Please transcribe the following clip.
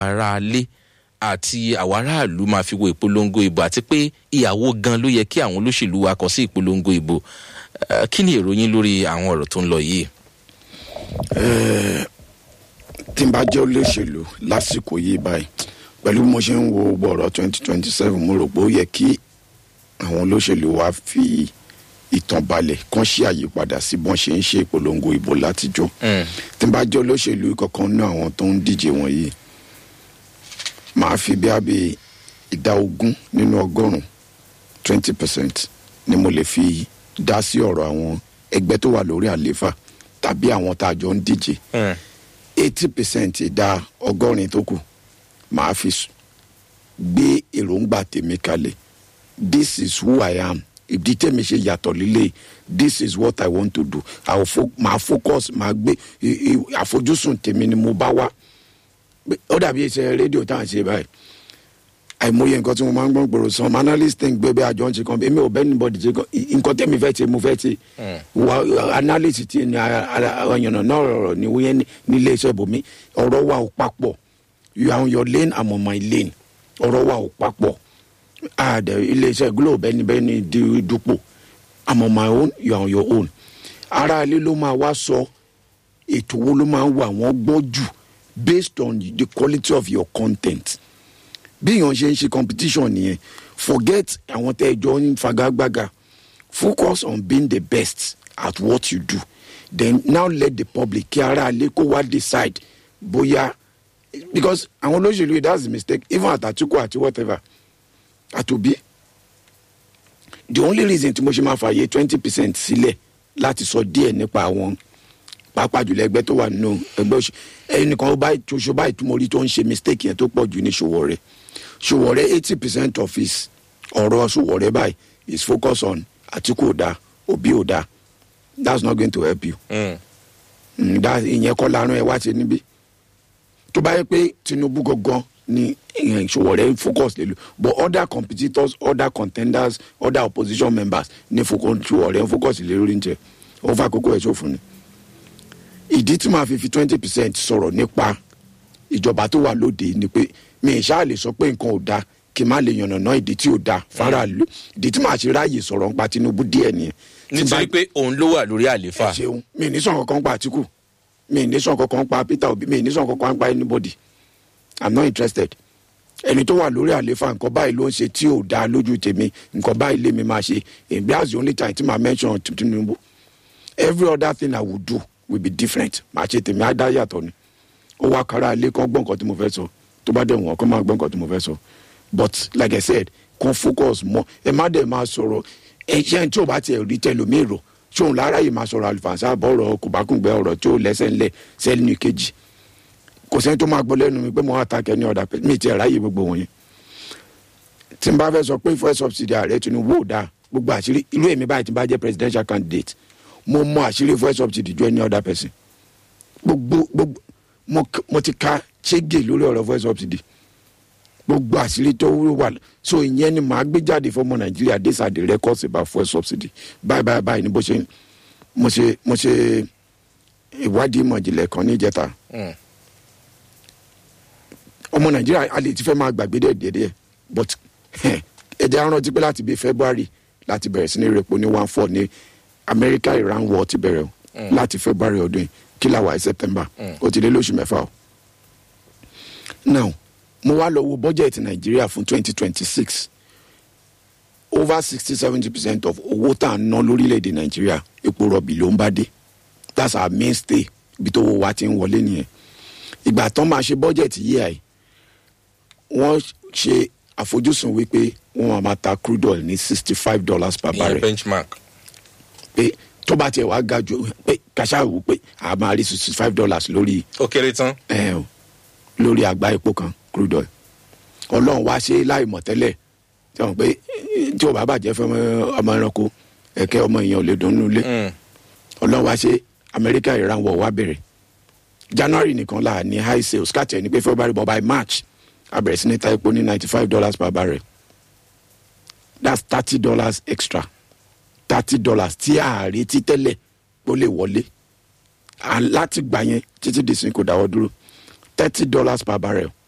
aráalé àti àwọn aráàlú máa fi wo ìpolongo ìbò àti pé ìyàwó gan ló yẹ kí àwọn olóṣèlú wa kọ sí ìpolongo ìbò Eh, kí ni èrò yín lórí àwọn ọ̀rọ̀ tó ń lọ yìí. tí n bá jẹ́ olóṣèlú lásìkò yìí báyìí pẹ̀lú bí mo ṣe ń wo gbogbo ọ̀rọ̀ twenty twenty seven mo rò pé ó yẹ kí àwọn olóṣèlú wa fi ìtàn balẹ̀ kán ṣe àyípadà sí bọ́n ṣe ń ṣe ìpolongo ìbò látijọ́ tí n bá jẹ́ olóṣèlú kankan ní àwọn tó ń díje wọ̀nyí màá fi bí abẹ́ ìdá ogún nínú ọgọ́rùn-ún twenty percent ni mo lè fi dá sí ọ̀rọ̀ àwọn ẹgbẹ́ tó wà lórí àlééfà tàbí àwọn tá a jọ ń díje eighty percent ìdá ọgọ́rin tó kù màá fi s- gbé èròǹgbà tèmi kalẹ̀ this is who i am ìdí tèmi ṣe yàtọ̀ líle this is what i want to do I will fo màá focus màá gbé i- i- àfojúsùn tèmi ni mo bá wá ó dàbí iṣẹ́ rédíò tá à ń ṣe báyìí àìmọye nǹkan tí mo máa ń gbọ́n gbòòrò sàn analyst ń gbé bí àjọ ń ṣe kan èmi ò bẹ́ẹ̀ níbọ̀dì ṣe kan I- nǹkan tẹ́mi fẹ́ ṣe mo fẹ́ ṣe wa analyst ti ní ọ̀yànnà náà rọrọ̀ ní wíyẹn ní ilé iṣẹ́ ibòmí ọ̀rọ̀ wa ò papọ̀ you are on your lane i'm on my lane ọ̀rọ̀ wa ò papọ̀ àdẹ ilé iṣẹ́ glo bẹ́ni bẹ́ni di dupò i'm on my own you are on your own ara ilé ló máa wá sọ ètò wo ló máa ń wà wọ́n gbọ́ jù based on the quality of your content bí èèyàn ṣe ń ṣe competition nìyẹn forget àwọn tẹ́ ẹ jọ ń fagagbága focus on being the best at what you do then now let the public kí ara lè kó wá decide bóyá because àwọn olóṣèlú yìí that's the mistake even at atiku àti whatever àtòbí the only reason tí mo ṣe máa fààyè twenty percent sílẹ̀ láti sọ díẹ̀ nípa àwọn pàápàá jùlọ ẹgbẹ́ tó wà nínú ẹgbẹ́ òṣè ẹnìkan ó báyìí tó ṣe báyìí tó mo rí tó ń ṣe mistake yẹn tó pọ̀ jù ní Sowore Sowore eighty percent of his ọ̀rọ̀ Sowore báyìí is focus on Atiku ò dáa Obi ò dáa that's not going to help you Mm, that- ìyẹn kọ́ larun ẹ wá ti níbí tó bá yẹ pé Tinubu gangan ni eh, Sowore ń focus lè lò but other competitors other contenders other opposition members ní focus Sowore ń focus lè lórí ń jẹ ó fà kókó ẹ̀ ṣòfò ni ìdí tí màá fi fi twenty percent sọ̀rọ̀ nípa ìjọba tó wà lóde ni pé mi ì ṣáà lè sọ pé nǹkan ò da kí n má lè yànnàná ìdí tí ò da faraàlú ìdí tí màá ṣe ráàyè sọ̀rọ̀ nípa Tinubu díẹ̀ nìyẹn. Tí n bá- nítorí pé òun ló wà lórí àlééfà. ẹ ṣeun mi ì ní sọ̀rọ̀ kankan pa Àtíkù mi ì ní sọ̀rọ̀ kankan pa Peter Obi mi ì ní sọ̀rọ̀ kankan pa anybody i'm not interested ẹni tó wà lórí àlééfà nǹkan báyìí ló ń ṣe tí ò dáa lójú tèmi nǹkan báyìí lèmi máa ṣe èmi that's the only time tí màá mention Tinubu every other thing i would do will be different màá ṣe tèmi á dá yàtọ̀ ni ó wá kára ilé kan gbọ́ nǹkan tí mo fẹ́ sọ tó bá dẹ̀ wọ́n kó máa gbọ́ nǹkan tí mo fẹ́ sọ but like i said kan focus mọ́ ẹ má dẹ̀ máa sọ̀rọ̀ ẹ ṣe tí o bá tiẹ̀ rí tẹlómi rò ṣé òun lára yìí máa sọ̀rọ̀ àlùfànṣá bọ̀rọ̀ kòbákùngbẹ́ ọ̀rọ̀ tí ó lẹ́sẹ̀ ńlẹ̀ sẹ́ni kejì kò sẹ́ni tó máa gbọ́ lẹ́nu mi pé mo wá takẹ́ ní ọ̀dà pé mi ti ẹ̀ ráyè gbogbo wọn yẹn tí n bá fẹ́ sọ pé fuel subsidy ààrẹ Tinubu ò dáa gbogbo àṣírí irú èmi báyìí tí n bá jẹ́ presidential candidate mo mọ àṣírí fuel subsidy ju any other person gbogbo gbogbo mo k- mo ti ka ṣége lórí ọ̀rọ̀ fuel subsidy gbogbo àṣírí tó wà so ìyẹn ni màá gbé jáde fọmọ Nàìjíríà these are the records about fuel subsidy báyìí báyìí báyìí ni bó ṣe mo ṣe mo ṣe ìwádìí ìmọ̀ ìjìnlẹ̀ kan níjẹta Mm. ọmọ nàìjíríà a lè ti fẹ́ máa gbàgbé dẹ̀ díẹ̀ díẹ̀ but ẹ jẹ́ á rántí pé láti bíi february láti bẹ̀rẹ̀ sí ní repo ní one four ní america iran war ti bẹ̀rẹ̀ o láti february ọdún yìí kí la wà ní september ó ti lé lóṣù mẹ́fà o now mo wá lọ wo budget nàìjíríà fún twenty twenty six over sixty seventy percent of owó tá à ń ná lórílẹ̀‐èdè nàìjíríà epo rọ̀bì ló ń bá dé that's our mainstay ibi tó wọ wá ti ń wọlé nìyẹn ìgbà tán máa ṣe budget yìí àì wọ́n ṣe àfojúsùn wípé wọ́n máa ma ta crude oil ní sixty five dollars per ìyẹn barrel benchmark. pé tó bá tiẹ̀ wá ga jù pé kàṣà wò pé a máa rí sixty five dollars lórí ó kéré tán. ẹ̀ o lórí àgbá epo kan crude oil ọlọ́run wá ṣe láì mọ̀ tẹ́lẹ̀ tí wọ́n pé eh, tí o bá bàjẹ́ fún ọmọ- ọmọ ẹranko ẹ̀kẹ́ ọmọ èèyàn ò lè dùn nínú ilé Mm. ọlọ́run wá ṣe amẹ́ríkà ìran wọ̀ wá bẹ̀rẹ̀ january nìkan là ní high sales káàtì ẹni pé february but by march a bẹ̀rẹ̀ sí ní ta epo ní ninety five dollars per barrel that's thirty dollars extra thirty dollars tí a retí tẹ́lẹ̀ kó lè wọlé À- láti gbà yẹn títí di sin kò dáwọ́ dúró thirty dollars per barrel